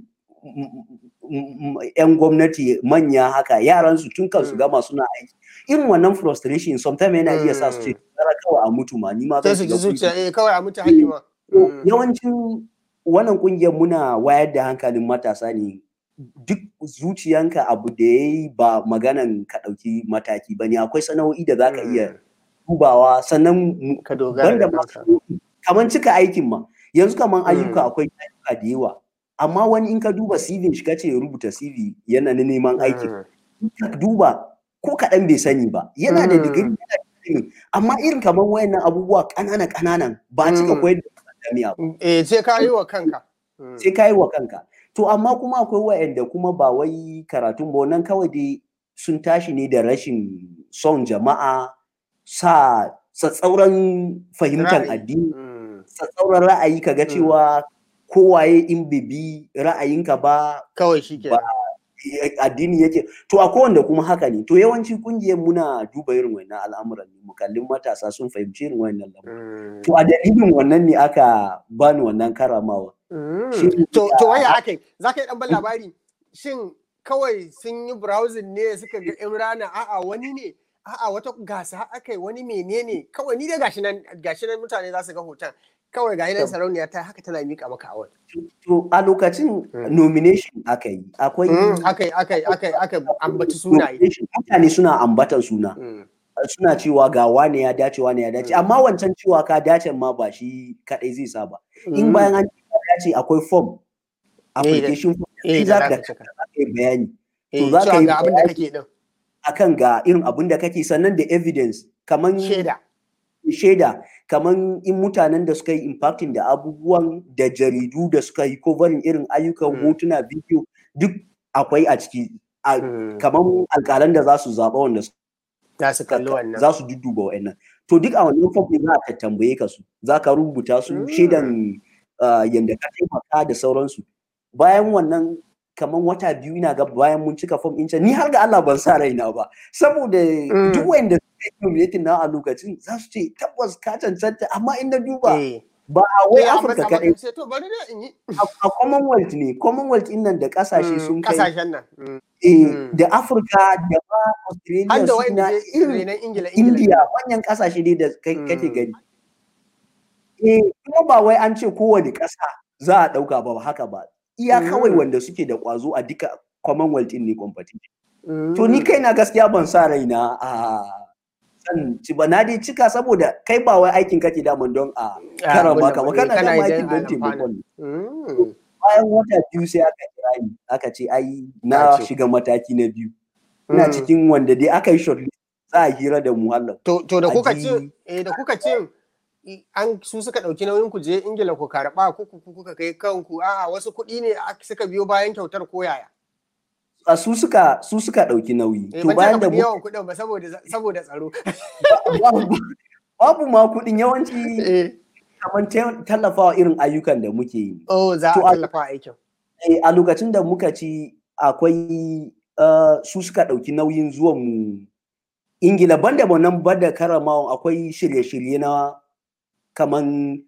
yan gwamnati manya haka yaran su tun kan su gama suna aiki irin wannan frustration sometimes yana iya sa su ce tsara kawai a mutu ma ni ma sai su ji zuciya eh kawai a mutu hali ma yawancin wannan kungiyar muna wayar da hankalin matasa ne duk zuciyanka abu da ya yi ba maganan ka ɗauki mataki ba ne akwai sana'o'i da za ka iya dubawa sannan ka dogara da kamar cika aikin ma yanzu kamar ayyuka akwai ayyuka da yawa amma wani in ka duba CV shi kace ya rubuta CV yana na neman aiki ka duba ko kaɗan bai sani ba yana da digiri yana amma irin kamar wayannan abubuwa ƙanana ƙananan ba cika koyar da jami'a ba eh sai ka yi wa kanka sai ka yi wa kanka to amma kuma akwai wayanda kuma ba wai karatun ba wannan kawai dai sun tashi ne da rashin son jama'a sa tsatsauran fahimtar addini tsatsauran ra'ayi kaga cewa kowaye in bibi ra'ayinka ba kawai shi ke addini yake to a wanda kuma haka ne to yawanci kungiyar muna duba irin wannan al'amuran ne mukallin matasa sun fahimci irin wannan lamarin to a dalilin wannan ne aka bani wannan karamawa to to waya akai zaka yi dan ban labari shin kawai sun yi browsing ne suka ga Imrana a'a wani ne a'a wata gasa akai wani menene kawai ni dai gashi nan gashi nan mutane za su ga hoton kawai ga yanar sarauniya ta haka tana mika maka award. To a lokacin nomination aka yi akwai akai akai akai aka ambaci sunaye. Mutane suna ambatan suna. Suna cewa ga wane ya dace wane ya dace amma wancan cewa ka dace ma ba shi kadai zai sa ba. In bayan an dace akwai form application form shi za ka yi bayani. To za ka yi abin da kake din. Akan ga irin abin da kake sannan da evidence kaman shaida. shaida kamar in mutanen da suka yi impacting da abubuwan da jaridu da suka yi covering irin ayyukan hotuna bidiyo duk akwai a ciki kamar alkalan da za su zaɓa wanda za su kalli wannan za su dudduba wa'annan to duk a wannan form za ka tambaye ka su za ka rubuta su shaidan yadda ka taimaka da sauransu bayan wannan kamar wata biyu ina ga bayan mun cika form ɗin ni har ga Allah ban sa raina ba saboda duk wanda nominating na a lokacin za su ce tabbas ka cancanta amma in na duba ba a wai Afirka kaɗai a Commonwealth ne Commonwealth in nan da ƙasashe sun kai ƙasashen nan da Afirka da ma Australia su na India manyan ƙasashe ne da kake gani eh kuma ba wai an ce kowane ƙasa za a ɗauka ba haka ba iya kawai wanda suke da ƙwazo a duka Commonwealth ne competition to ni kai na gaskiya ban sa raina a san ci ba na dai cika saboda kai ba wai aikin kake daman don a karan baka ba kana da aikin don taimakon bayan wata biyu sai aka kira ni aka ce ai na shiga mataki na biyu ina cikin wanda dai aka yi shortlist za a hira da mu hallau to to da kuka ce eh da kuka ce an su suka dauki nauyin ku je ingila ku karba ku kuka kai kanku a'a wasu kuɗi ne suka biyo bayan kyautar ko yaya a su suka su suka dauki nauyi to bayan da mu yawan kuɗin ba saboda saboda tsaro babu ma kuɗin yawanci kamar tallafawa irin ayyukan da muke yi oh za a tallafa aikin a lokacin da muka ci akwai uh, su suka ɗauki nauyin zuwan mu ingila banda nan bada karamawan akwai shirye-shirye na kaman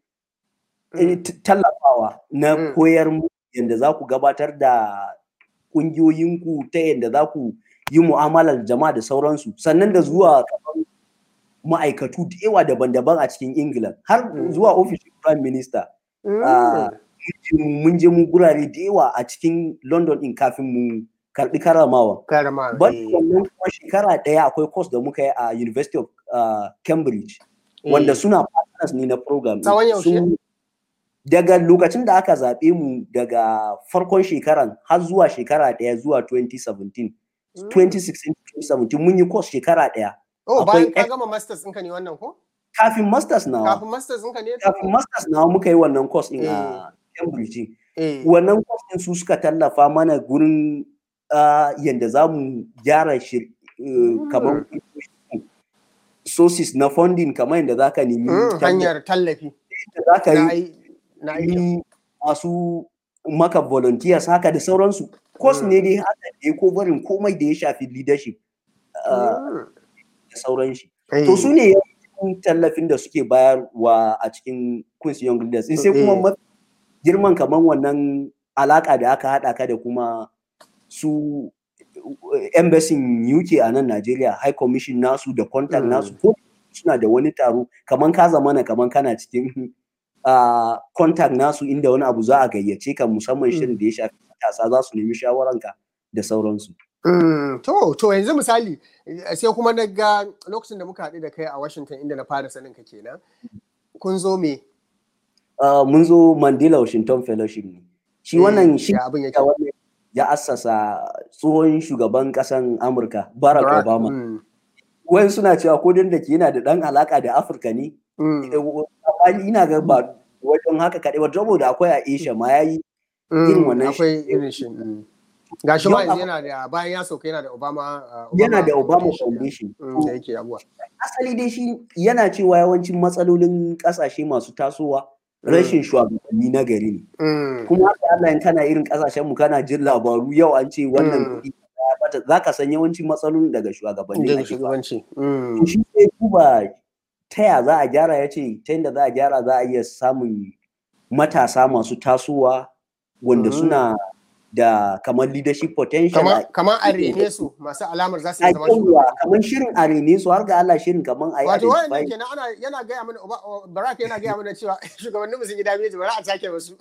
Mm. tallafawa na Mm. koyar mu yadda za ku gabatar da ƙungiyoyinku ta yadda za ku yi mu'amalar jama'a da sauransu sannan da zuwa kaman ma'aikatu da yawa daban-daban a cikin ingila har Mm. zuwa ofishin prime minister Mm. Ah, mun je mu gurare da yawa a cikin london din kafin mu karbi karamawa karama ban eh, wannan kuma shekara ɗaya akwai course da muka yi a university of ah, cambridge wanda eh. suna partners ne na program ɗin. Tsawon yaushe? Sun- daga lokacin da aka zaɓe mu daga farkon shekaran har zuwa shekara ɗaya zuwa 2017 Mm. 2016 2017 mun yi course shekara ɗaya Oh, akwai bayan ka ex- gama masters ɗinka ne wannan ko? kafin masters nawa Kafin masters ɗinka ne? kafin masters nawa muka yi wannan course ɗin Eh. a cambridge ɗin. Eh. wannan kwastin su suka tallafa mana gurin ah, yadda za mu gyara shir eh, kamar sources na funding kamar yadda za ka nemi Mm, tallafi, hanyar tallafi yadda za ka na yi ai- na aikin. yi masu maka volunteers haka da sauransu course Mm. ne dai haka da ya barin komai da ya shafi leadership ah, Mm. da sauran shi Eh. to su ne yawancin tallafin da suke bayarwa a cikin Queen's Young Leaders in sai kuma Eh. mafi girman kamar wannan alaka da aka haɗa ka da kuma su eh, embassy UK a nan Najeriya High Commission nasu da contact Mm. nasu ko suna da wani taro kamar ka zamana kamar kana cikin ah, contact nasu inda wani abu za a gayyace ka musamman Mm. shirin da ya shafi matasa za su nemi shawaranka da sauransu. Mm, to, to yanzu misali eh, sai kuma na ga lokacin da muka haɗu da kai a Washington inda na fara sanin ka kenan. Kun zo me? Ah, mun zo Mandela Washington Fellowship ne. Shi Eh, wannan shi ya abin yake. da wannan ya assasa tsohon shugaban ƙasan Amurka Barack Barack, Obama. mm, Wayan suna cewa ko dan da ke yana da ɗan alaka da Afirka ne. mm, Eh, wa- amma ina ga ba wajen haka kaɗai ba saboda akwai a Asia ma yayi irin mm, wannan akwai shi- irin shi. mm. Ga shi ma Yau yanzu akwai- yana da bayan ya sauka yana da Obama. ah, yana da Obama Foundation, Foundation. mm, da yake abuwa. Asali dai shi yana cewa yawancin matsalolin ƙasashe masu tasowa rashin shugabanni na gari ne. Mm, kuma haka Allah in kana irin kasashen mu kana jin labaru yau an ce wannan Mm. kuɗi ya bata za ka san yawancin matsalolin daga shugabanni daga ake fara. shugabanci. Mm, To shi sai duba ta ya za a gyara ya ce ta yadda za a gyara za a iya samun matasa masu tasowa wanda Mm. suna da kamar leadership potential Kamar a- kamar a rene su masu alamar za su a iya zama yawwa, shugabanni. kamar shirin a rene su har ga Allah shirin kamar a yi Wato wannan identify kenan ana yana gaya mana Oba- o- Barack yana gaya mana cewa shugabannin mu sun yi dameji bari a take wasu.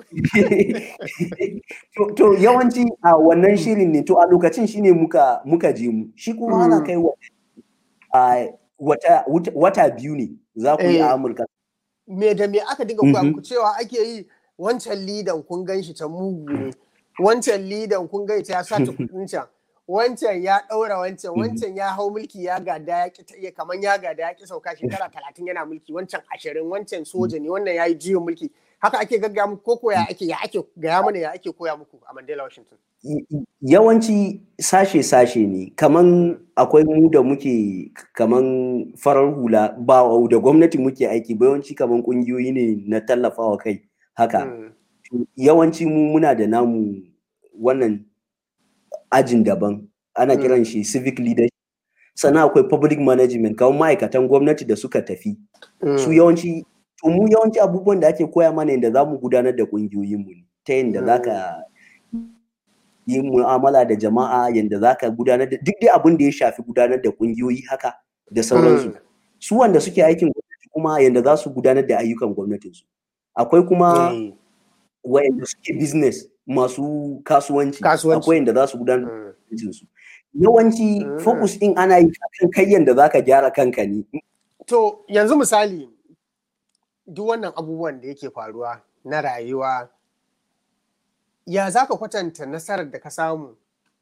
to, to yawanci a wannan shirin ne to a lokacin shine muka muka je mu shi kuma ana Mm. kai wa a wata wata- wata biyu ne za ku yi Eh. a Amurka Me da me aka dinga koya Mhm. muku cewa ake yi wancan lidan kun gan shi ta mugu ne. Wancan lidan kun gan ta ya sa ta kudin can. Wancan ya ɗaura wancan, Mhm. wancan ya hau mulki ya gada ya ki ta iya kaman ya gada ya ki sauka shekara talatin yana mulki, wancan ashirin, wancan soja ne, wannan ya yi juyin mulki. Haka ake gaggaya muku ko koya ake ya ake gaya mana ya ake koya muku a Mandela Washington. Y- y- yawanci sashe-sashe ne kaman akwai mu da muke kaman farar hula ba da gwamnati muke aiki ba yawanci kaman kungiyoyi ne na tallafawa kai haka Mm. yawanci mu muna da namu wannan ajin daban ana Mm. kiran shi civic leadership sannan akwai public management kamar ma'aikatan gwamnati da suka tafi su Mm. yawanci to mu yawanci abubuwan da ake koya mana yadda za mu gudanar da ƙungiyoyinmu ne ta yadda za ka yi mu'amala da jama'a yadda za ka gudanar da duk dai abin da ya shafi gudanar da ƙungiyoyi haka da sauransu Mm. su wanda suke aikin gwamnati kuma yadda za su gudanar da ayyukan gwamnatinsu akwai kuma Eh. wayanda suke business masu kasuwanci Kasuwanci. akwai yadda za su gudanar da Mm. kasuwancinsu yawanci Mm. focus din ana yi kan kai yadda za ka gyara kanka ne To yanzu misali duk wannan abubuwan da yake faruwa na rayuwa ya za ka kwatanta nasarar da ka samu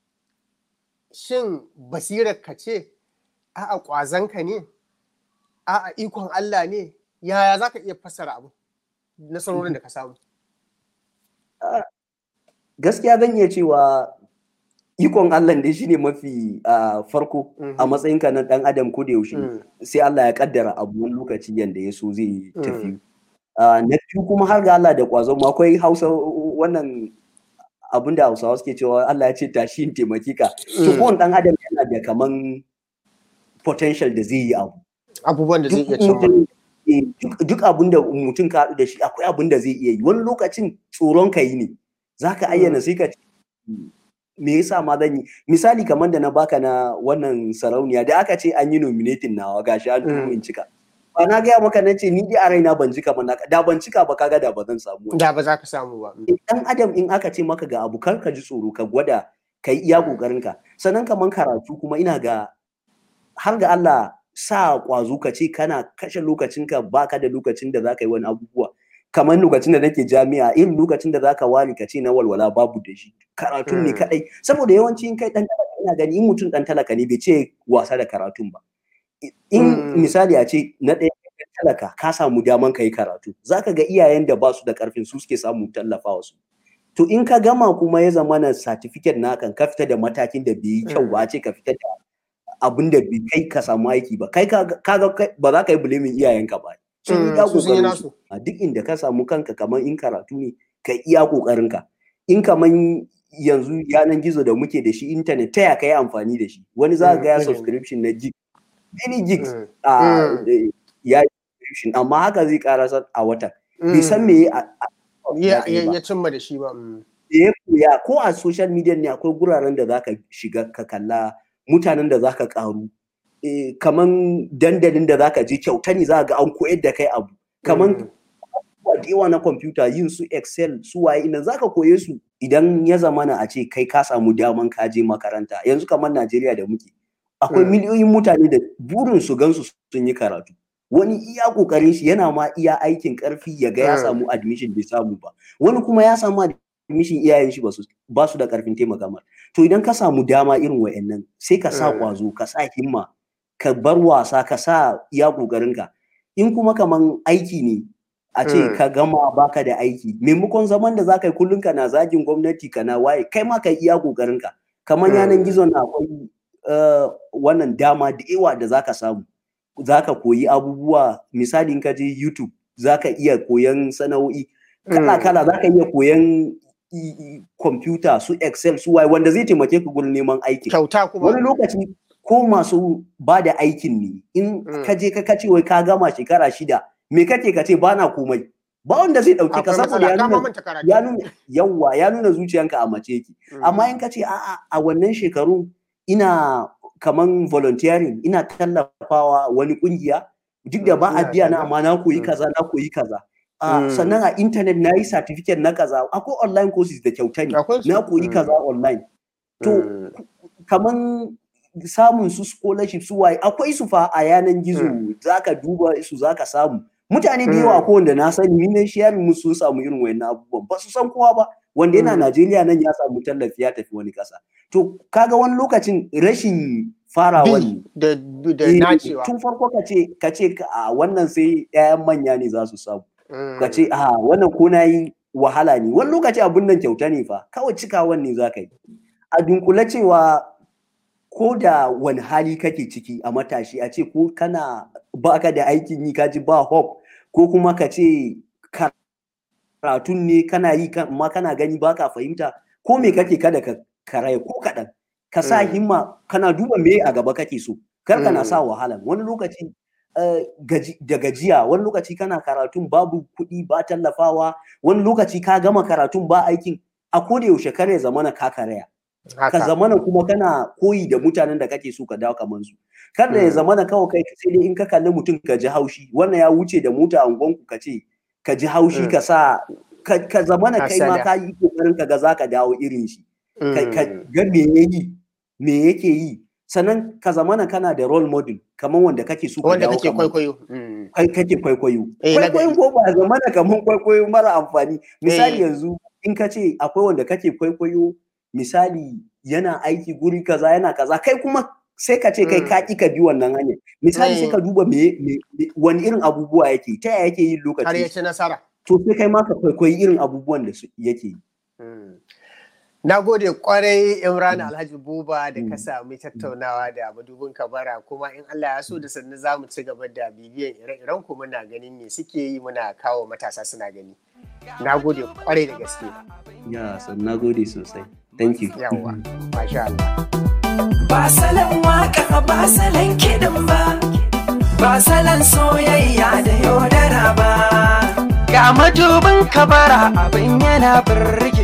shin basirar ka ce a'a ƙwazonka ne a'a ikon Allah ne yaya za ka iya fassara abu nasarorin da ka samu gaskiya zan iya cewa ikon Allah dai shine mafi ah, farko a Mhm. matsayinka na dan adam ko da yaushe Mm, sai Allah ya kaddara abu wani lokaci yanda ya so zai Mm. tafi Ah, na biyu kuma har ga Allah da kwazo mu akwai Hausa wannan abin da Hausawa suke cewa Allah ya ce tashi in taimaki ka to kowane dan adam yana da kaman potential da zai yi abu abubuwan da zai iya cewa duk abin da mutum ka haɗu da shi akwai abin da zai iya yi wani lokacin tsoron ka yi ne za ka ayyana sai ka ce me yasa ma zan yi misali kamar da na baka na wannan sarauniya da aka ce an yi nominating nawa gashi an turo in cika ba na gaya maka na ce ni dai a raina ban cika ba da ban cika ba kaga da ba zan samu da ba za ka samu ba dan adam in aka ce maka ga abu kar ka ji tsoro ka gwada ka yi iya kokarin ka sannan kaman karatu kuma ina ga har ga Allah sa kwazo ka ce kana kashe lokacinka baka da lokacin da zaka yi wani abubuwa kamar lokacin da nake jami'a irin lokacin da zaka ware ka ce na walwala babu da shi karatun ne kadai saboda yawanci in kai dan talaka ina gani in mutum dan talaka ne bai ce wasa da karatun ba in misali a ce na ɗaya talaka ka samu daman ka yi karatu zaka ga iyayen da ba su da karfin su suke samu tallafa wasu to in ka gama kuma ya zama na certificate na kan ka fita da matakin da bai yi kyau ba ce ka fita da abin da bai kai ka samu aiki ba kai ka ba za ka yi bulimin iyayenka ba sun yi kokarin su a duk inda ka samu kanka kamar in karatu ne ka iya kokarin ka in kamar yanzu yanan gizo da muke da shi internet ta ya kai amfani da shi wani za ga ya subscription na gig many gigs a ya subscription amma haka zai karasa a wata bai san me ya cimma da shi ba ya koya ko a social media ne akwai guraren da zaka shiga ka kalla mutanen da zaka karu e, kaman dandalin da zaka je kyauta ne za ga an koyar da kai abu kaman yawa na kwamfuta yin su excel su waye idan zaka koye su idan ya zamana a ce kai ka samu daman ka je makaranta yanzu kamar Najeriya da muke akwai miliyoyin mutane da burin su gansu sun yi karatu wani iya kokarin shi yana ma iya aikin karfi ya ga ya samu admission bai samu ba wani kuma ya samu admission iyayen shi ba su da karfin taimaka mar to idan ka samu dama irin wayannan sai ka sa kwazo ka sa himma ka bar wasa ka sa iya kokarin ka in kuma kaman aiki ne a ce ka gama baka da aiki maimakon zaman da zaka yi kullum kana zagin gwamnati kana waye kai ma ka iya kokarin ka kaman yanan gizo na akwai wannan dama da yawa da zaka samu zaka koyi abubuwa misali in ka je YouTube zaka iya koyan sana'o'i kala kala zaka iya koyan kwamfuta su excel su waye wanda zai taimake ka gurin neman aiki kyauta kuma wani lokaci ko masu ba da aikin ne in ka je ka kace wai ka gama shekara shida me kake ka ce ba na komai ba wanda zai dauke ka saboda ya nuna ya nuna yawa ya nuna zuciyanka a mace yake amma in ka ce a'a a wannan shekaru ina kaman volunteering ina tallafawa wani kungiya duk da ba a biya na amma na koyi kaza na koyi kaza Uh, sannan a intanet na yi certificate na kaza akwai online courses da kyauta ne na koyi kaza online to mm. kaman samun su scholarship su waye akwai su fa a yanan gizo mm. zaka duba su zaka samu mutane da yawa ko wanda na sani ni ne sharing musu sun samu irin wayannan abubuwan ba su san kowa ba wanda yana mm. Najeriya nan ya samu tallafi ya tafi wani kasa to kaga wani lokacin rashin farawa ne da da nacewa tun farko ka ce ka ce a wannan sai 'ya'yan manya ne za su samu ka ce a wannan ko na yi wahala ne wani lokaci abin nan kyauta ne fa kawai cikawan ne za ka yi a dunkule cewa ko da wani hali kake ciki a matashi a ce ko kana baka da aikin yi kaji ba hop ko kuma ka ce karatun ne kana yi amma kana gani baka fahimta ko me kake kada ka karaya ko kaɗan ka sa himma kana duba me a gaba kake so kar kana sa wahala wani lokaci da gajiya wani lokaci kana karatun babu kuɗi ba tallafawa wani lokaci ka gama karatun ba aikin a koda yaushe kare zamana ka karaya ka zamana kuma kana koyi da mutanen da kake so ka dawo kamar su kada ya zamana kawai kai sai dai in ka kalli mutum ka ji haushi wannan ya wuce da mota angonku ka ce ka ji haushi ka sa ka zamana kai ma ka yi kokarin ka ga zaka dawo irin shi ka ga me yayi me yake yi sannan ka zamana kana da role model kamar wanda kake so ka wanda kake kwaikwayo kai kake kwaikwayo kwaikwayon ko ba zamana kamar kwaikwayo mara amfani misali yanzu in ka ce akwai wanda kake kwaikwayo misali yana aiki guri kaza yana kaza kai kuma sai ka ce kai ka ka bi wannan hanya misali sai ka duba me wani irin abubuwa yake ta yaya yake yin lokaci har ya ci nasara to sai kai ma ka kwaikwayi irin abubuwan da yake yi Na gode kwarai Imran Alhaji Buba da ka sami tattaunawa da madubin kabara kuma in Allah ya so da sannu za mu ci gaba da bibiyan ire-iren ku muna ganin me suke yi muna kawo matasa suna gani. na gode kwarai da gaske ya san na gode sosai thank you yawa masha Allah ba salon waka ba salon kiɗin ba ba salon soyayya da yaudara ba ga madubin kabara abin yana birge